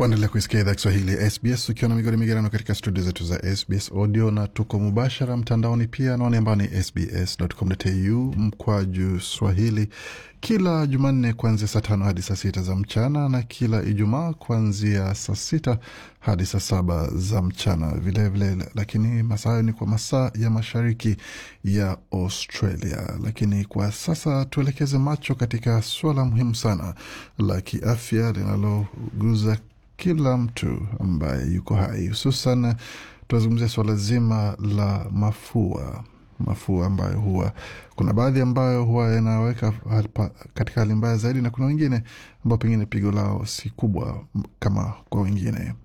Waendelea kuisikia idhaa Kiswahili ya SBS ukiwa na migodi migerano katika studio zetu za SBS audio na tuko mubashara mtandaoni pia, anaone ambao ni sbs.com.au mkwaju swahili, kila Jumanne kuanzia saa tano hadi saa sita za mchana na kila Ijumaa kuanzia saa sita hadi saa saba za mchana vilevile vile, lakini masaa hayo ni kwa masaa ya mashariki ya Australia. Lakini kwa sasa tuelekeze macho katika suala muhimu sana la kiafya linaloguza kila mtu ambaye yuko hai, hususan tunazungumzia suala zima la mafua mafua ambayo huwa kuna baadhi ambayo huwa yanaweka katika hali mbaya zaidi, na kuna wengine ambao pengine pigo lao si kubwa kama kwa wengine.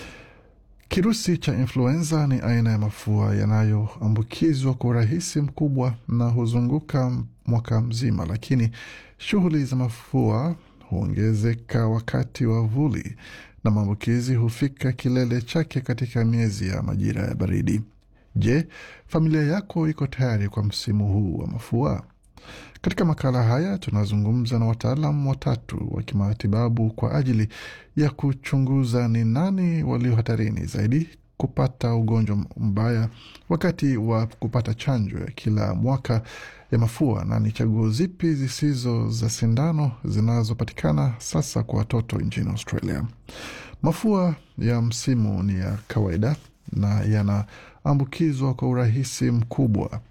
Kirusi cha influenza ni aina ya mafua yanayoambukizwa kwa urahisi mkubwa na huzunguka mwaka mzima, lakini shughuli za mafua huongezeka wakati wa vuli na maambukizi hufika kilele chake katika miezi ya majira ya baridi. Je, familia yako iko tayari kwa msimu huu wa mafua? Katika makala haya tunazungumza na wataalam watatu wa kimatibabu kwa ajili ya kuchunguza ni nani walio hatarini zaidi kupata ugonjwa mbaya wakati wa kupata chanjo ya kila mwaka ya mafua na ni chaguo zipi zisizo za sindano zinazopatikana sasa kwa watoto nchini Australia. Mafua ya msimu ni ya kawaida na yanaambukizwa kwa urahisi mkubwa.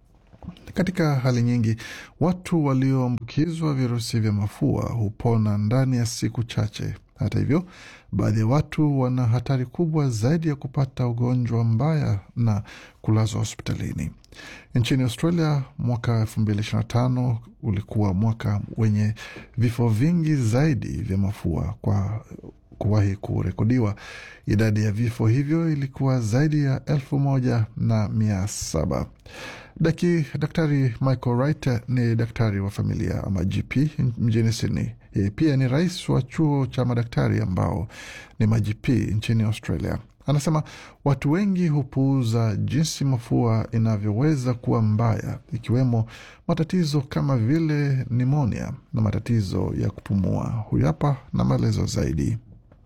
Katika hali nyingi, watu walioambukizwa virusi vya mafua hupona ndani ya siku chache. Hata hivyo, baadhi ya watu wana hatari kubwa zaidi ya kupata ugonjwa mbaya na kulazwa hospitalini. Nchini Australia, mwaka elfu mbili ishirini na tano ulikuwa mwaka wenye vifo vingi zaidi vya mafua kwa kuwahi kurekodiwa. Idadi ya vifo hivyo ilikuwa zaidi ya elfu moja na mia saba. Daki, Daktari Michael Wright ni daktari wa familia ama GP mjini Sydney. Yeye pia ni rais wa chuo cha madaktari ambao ni ma-GP nchini Australia. Anasema watu wengi hupuuza jinsi mafua inavyoweza kuwa mbaya, ikiwemo matatizo kama vile nimonia na matatizo ya kupumua. Huyu hapa na maelezo zaidi.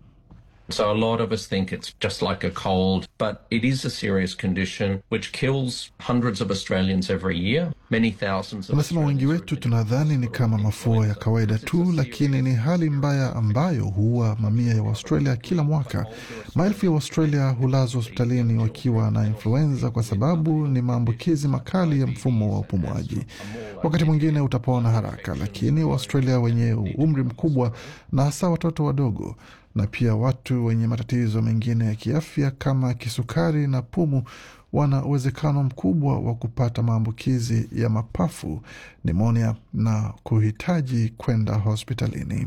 So a lot of us think it's just like a cold, but it is a serious condition which kills hundreds of Australians every year. Many thousands of Anasema wengi wetu tunadhani ni kama mafua ya kawaida tu, lakini ni hali mbaya ambayo huua mamia ya Waustralia kila mwaka. Maelfu ya Waustralia hulazwa hospitalini wakiwa na influenza kwa sababu ni maambukizi makali ya mfumo wa upumuaji. Wakati mwingine utapona haraka, lakini Waustralia wenye umri mkubwa na hasa watoto wadogo na pia watu wenye matatizo mengine ya kiafya kama kisukari na pumu wana uwezekano mkubwa wa kupata maambukizi ya mapafu, nimonia na kuhitaji kwenda hospitalini.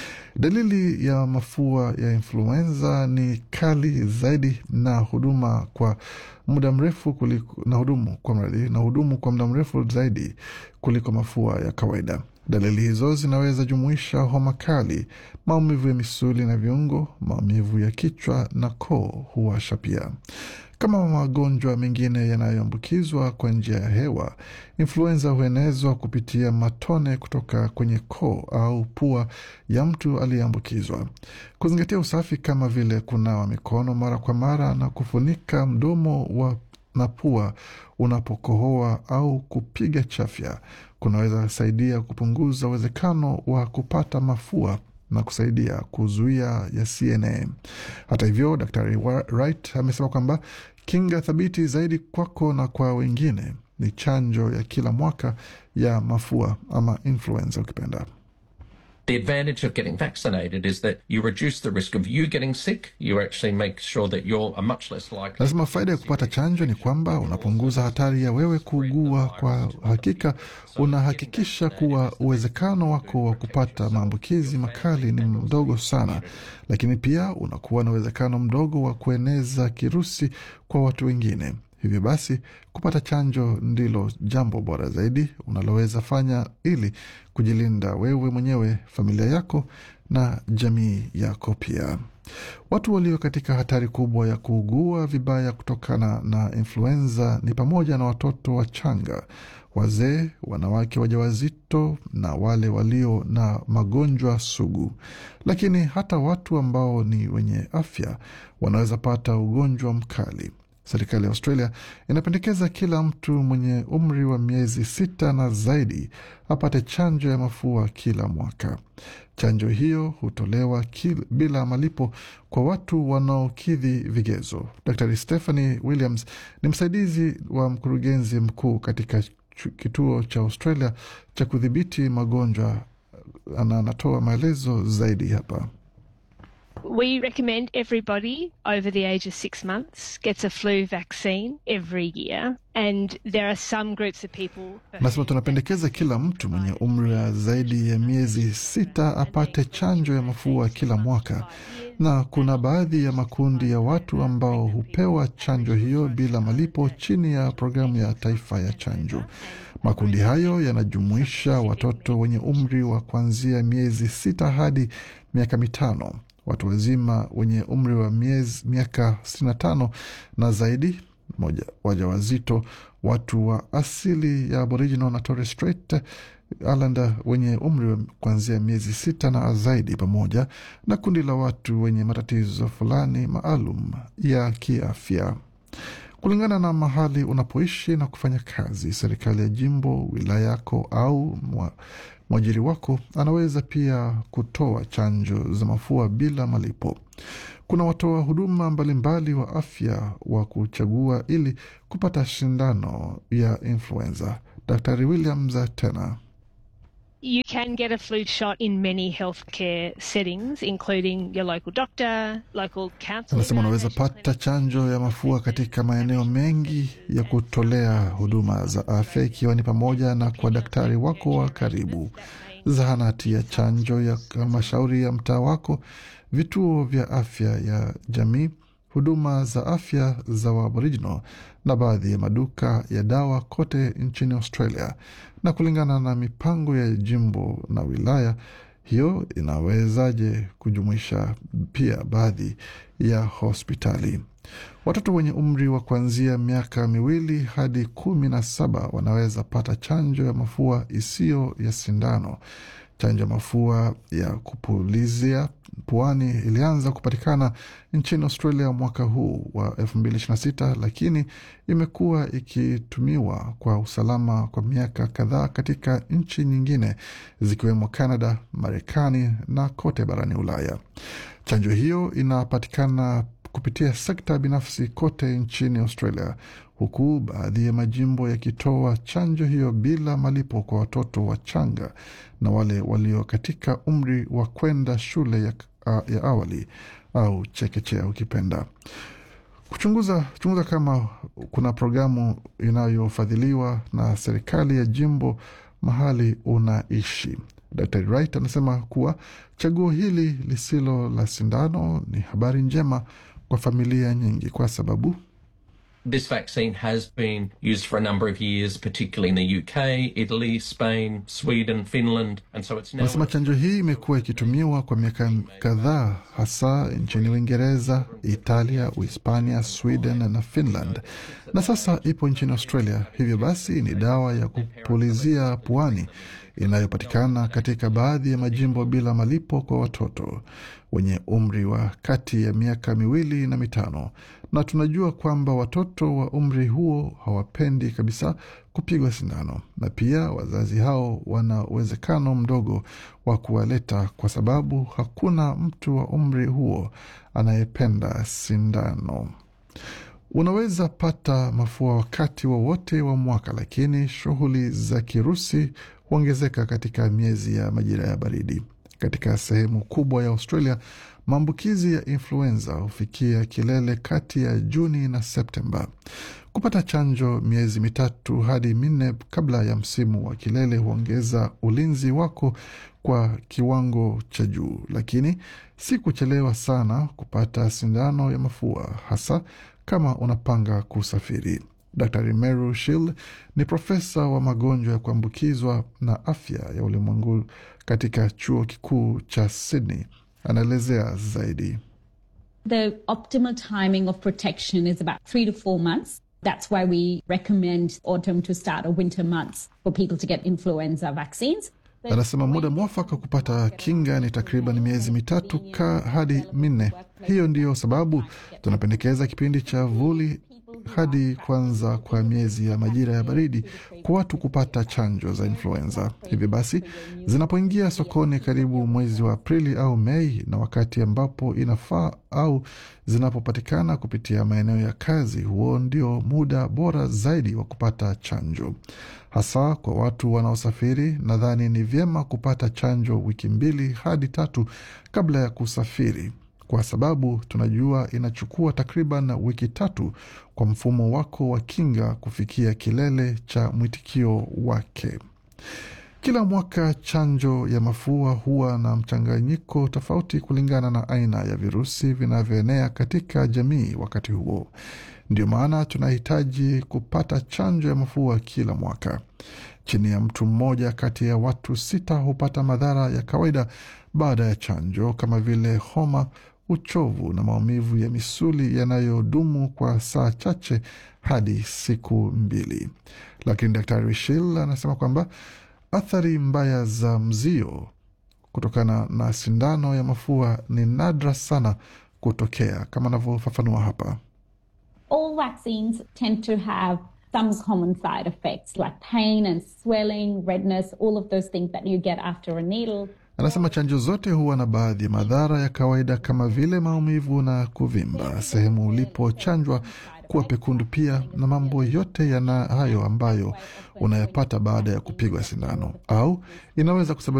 Dalili ya mafua ya influenza ni kali zaidi na huduma kwa muda mrefu kuliko, na hudumu kwa mradi na hudumu kwa muda mrefu zaidi kuliko mafua ya kawaida. Dalili hizo zinaweza jumuisha homa kali, maumivu ya misuli na viungo, maumivu ya kichwa na koo huwasha pia. Kama magonjwa mengine yanayoambukizwa kwa njia ya hewa, influenza huenezwa kupitia matone kutoka kwenye koo au pua ya mtu aliyeambukizwa. Kuzingatia usafi kama vile kunawa mikono mara kwa mara na kufunika mdomo wa na pua unapokohoa au kupiga chafya kunaweza saidia kupunguza uwezekano wa kupata mafua na kusaidia kuzuia ya CNA. Hata hivyo, Daktari Wright amesema kwamba kinga thabiti zaidi kwako na kwa wengine ni chanjo ya kila mwaka ya mafua ama influenza ukipenda. The advantage of getting vaccinated is that you reduce the risk of you getting sick. You actually make sure that you're a much less likely. Lazima faida ya kupata chanjo ni kwamba unapunguza hatari ya wewe kuugua. Kwa hakika, unahakikisha kuwa uwezekano wako wa kupata maambukizi makali ni mdogo sana, lakini pia unakuwa na uwezekano mdogo wa kueneza kirusi kwa watu wengine. Hivyo basi kupata chanjo ndilo jambo bora zaidi unaloweza fanya ili kujilinda wewe mwenyewe, familia yako na jamii yako pia. Watu walio katika hatari kubwa ya kuugua vibaya kutokana na influenza ni pamoja na watoto wachanga, wazee, wanawake wajawazito na wale walio na magonjwa sugu. Lakini hata watu ambao ni wenye afya wanaweza pata ugonjwa mkali. Serikali ya Australia inapendekeza kila mtu mwenye umri wa miezi sita na zaidi apate chanjo ya mafua kila mwaka. Chanjo hiyo hutolewa kil, bila malipo kwa watu wanaokidhi vigezo. Dr Stephanie Williams ni msaidizi wa mkurugenzi mkuu katika kituo cha Australia cha kudhibiti magonjwa na anatoa maelezo zaidi hapa. We recommend everybody over the age of six months gets a flu vaccine every year. And there are some groups of people. Nasema tunapendekeza kila mtu mwenye umri wa zaidi ya miezi sita apate chanjo ya mafua kila mwaka, na kuna baadhi ya makundi ya watu ambao hupewa chanjo hiyo bila malipo chini ya programu ya taifa ya chanjo. Makundi hayo yanajumuisha watoto wenye umri wa kuanzia miezi sita hadi miaka mitano watu wazima wenye umri wa miezi miaka 65 na zaidi, wajawazito, watu wa asili ya Aboriginal na Torres Strait Islander wenye umri wa kuanzia miezi sita na zaidi, pamoja na kundi la watu wenye matatizo fulani maalum ya kiafya. Kulingana na mahali unapoishi na kufanya kazi, serikali ya jimbo, wilaya yako au mwa mwajiri wako anaweza pia kutoa chanjo za mafua bila malipo. Kuna watoa huduma mbalimbali wa afya wa kuchagua ili kupata shindano ya influenza. Daktari Williams tena You can get a flu shot in many healthcare settings, including your local doctor, local council. Anasema unaweza pata chanjo ya mafua katika maeneo mengi ya kutolea huduma za afya, ikiwa ni pamoja na kwa daktari wako wa karibu, zahanati ya chanjo ya halmashauri ya mtaa wako, vituo vya afya ya jamii, huduma za afya za Waaboriginal na baadhi ya maduka ya dawa kote nchini Australia. Na kulingana na mipango ya jimbo na wilaya hiyo, inawezaje kujumuisha pia baadhi ya hospitali. Watoto wenye umri wa kuanzia miaka miwili hadi kumi na saba wanaweza pata chanjo ya mafua isiyo ya sindano. Chanjo ya mafua ya kupulizia puani ilianza kupatikana nchini Australia mwaka huu wa 2026 lakini imekuwa ikitumiwa kwa usalama kwa miaka kadhaa katika nchi nyingine zikiwemo Canada, Marekani na kote barani Ulaya. Chanjo hiyo inapatikana kupitia sekta binafsi kote nchini Australia, huku baadhi ya majimbo yakitoa chanjo hiyo bila malipo kwa watoto wachanga na wale walio katika umri wa kwenda shule ya, ya awali au chekechea ukipenda. Kuchunguza chunguza kama kuna programu inayofadhiliwa na serikali ya jimbo mahali unaishi. Dr Wright anasema kuwa chaguo hili lisilo la sindano ni habari njema kwa familia nyingi kwa sababu This vaccine has been used for a number of years, particularly in the UK, Italy, Spain, Sweden, Finland, and so it's now. Anasema chanjo hii imekuwa ikitumiwa kwa miaka kadhaa, hasa nchini Uingereza, Italia, Uhispania, Sweden na Finland, na sasa ipo nchini Australia. Hivyo basi ni dawa ya kupulizia puani inayopatikana katika baadhi ya majimbo bila malipo kwa watoto wenye umri wa kati ya miaka miwili na mitano, na tunajua kwamba watoto wa umri huo hawapendi kabisa kupigwa sindano, na pia wazazi hao wana uwezekano mdogo wa kuwaleta, kwa sababu hakuna mtu wa umri huo anayependa sindano. Unaweza pata mafua wakati wowote wa, wa mwaka, lakini shughuli za kirusi huongezeka katika miezi ya majira ya baridi. Katika sehemu kubwa ya Australia, maambukizi ya influenza hufikia kilele kati ya Juni na Septemba. Kupata chanjo miezi mitatu hadi minne kabla ya msimu wa kilele huongeza ulinzi wako kwa kiwango cha juu, lakini si kuchelewa sana kupata sindano ya mafua, hasa kama unapanga kusafiri. Dr Meru Shil ni profesa wa magonjwa ya kuambukizwa na afya ya ulimwengu katika chuo kikuu cha Sydney. Anaelezea zaidi. The optimal timing of protection is about three to four months. That's why we recommend autumn to start or winter months for people to get influenza vaccines. Anasema muda mwafaka kupata kinga ni takriban miezi mitatu ka hadi minne. Hiyo ndiyo sababu tunapendekeza kipindi cha vuli hadi kwanza kwa miezi ya majira ya baridi kwa watu kupata chanjo za influenza. Hivi basi zinapoingia sokoni karibu mwezi wa Aprili au Mei, na wakati ambapo inafaa au zinapopatikana kupitia maeneo ya kazi, huo ndio muda bora zaidi wa kupata chanjo, hasa kwa watu wanaosafiri. Nadhani ni vyema kupata chanjo wiki mbili hadi tatu kabla ya kusafiri kwa sababu tunajua inachukua takriban wiki tatu kwa mfumo wako wa kinga kufikia kilele cha mwitikio wake. Kila mwaka chanjo ya mafua huwa na mchanganyiko tofauti kulingana na aina ya virusi vinavyoenea katika jamii wakati huo. Ndio maana tunahitaji kupata chanjo ya mafua kila mwaka. Chini ya mtu mmoja kati ya watu sita hupata madhara ya kawaida baada ya chanjo kama vile homa uchovu na maumivu ya misuli yanayodumu kwa saa chache hadi siku mbili. Lakini Daktari Shil anasema kwamba athari mbaya za mzio kutokana na sindano ya mafua ni nadra sana kutokea, kama anavyofafanua hapa. All vaccines tend to have some common side effects like pain and swelling, redness, all of those things that you get after a needle. Anasema chanjo zote huwa na baadhi ya madhara ya kawaida kama vile maumivu na kuvimba sehemu ulipochanjwa kuwa pekundu pia na mambo yote yana hayo ambayo unayapata baada ya kupigwa sindano au inaweza kusababisha